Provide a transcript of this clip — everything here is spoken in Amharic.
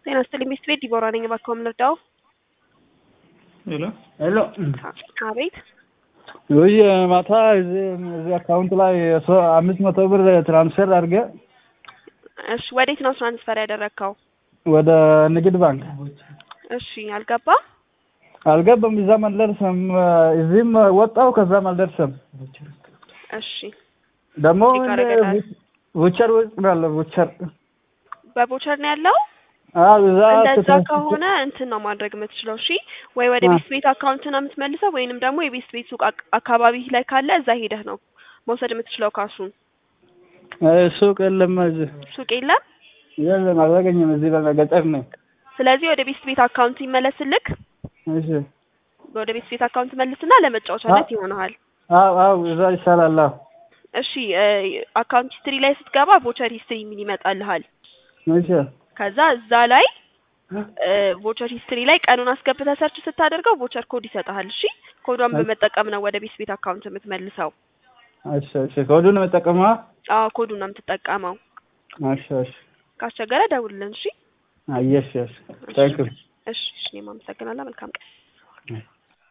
ጤና ይስጥልኝ ሚስት ቤት ዲቦራ ነኝ። እባክዎ ምን ልርዳው? ሄሎ ሄሎ አቤት ወይ ማታ እዚህ እዚህ አካውንት ላይ ሶ- አምስት መቶ ብር ትራንስፈር አድርገ እሺ፣ ወዴት ነው ትራንስፈር ያደረግከው? ወደ ንግድ ባንክ እሺ፣ አልገባ አልገባም። እዛም አልደርሰም። እዚህም ወጣው ከዛም አልደርሰም። እሺ፣ ደግሞ ቼክ አደረገላል። ቡቸር ውስጥ ነው ያለው ቡቸር። በቦቸር ነው ያለው። አዎ እዛ እንደዛ ተሳስቼ- ከሆነ እንትን ነው ማድረግ የምትችለው። እሺ፣ ወይ ወደ አ- ቤት ቤት አካውንት ነው የምትመልሰው፣ ወይንም ደግሞ የቤት ቤት ሱቅ አክ- አካባቢ ላይ ካለ እዛ ሄደህ ነው መውሰድ የምትችለው ካሱን። እ ሱቅ የለም እዚህ ሱቅ የለም። የለም፣ አላገኘም። እዚህ በገጠር ነው። ስለዚህ ወደ ቤት ቤት አካውንት ይመለስልክ። እሺ ወደ ቤት ቤት አካውንት መልስና ለመጫወቻነት አ- ይሆናል። አዎ አዎ እዛ ይሻላል። አዎ እሺ አካውንት ሂስትሪ ላይ ስትገባ ቮቸር ሂስትሪ የሚል ይመጣልሃል። እሺ ከዛ እዛ ላይ ቮቸር ሂስትሪ ላይ ቀኑን አስገብተህ ሰርች ስታደርገው ቮቸር ኮድ ይሰጥሃል። እሺ ኮዷን በመጠቀም ነው ወደ ቤት ቤት አካውንት የምትመልሰው። እሺ እሺ ኮዱን መጠቀማ አዎ ኮዱን ነው የምትጠቀመው። እሺ እሺ ካስቸገረ ደውልልን። እሺ አየሽ እሺ ታንክ ዩ እሺ እሺ እኔም አመሰግናለሁ። መልካም ቀን።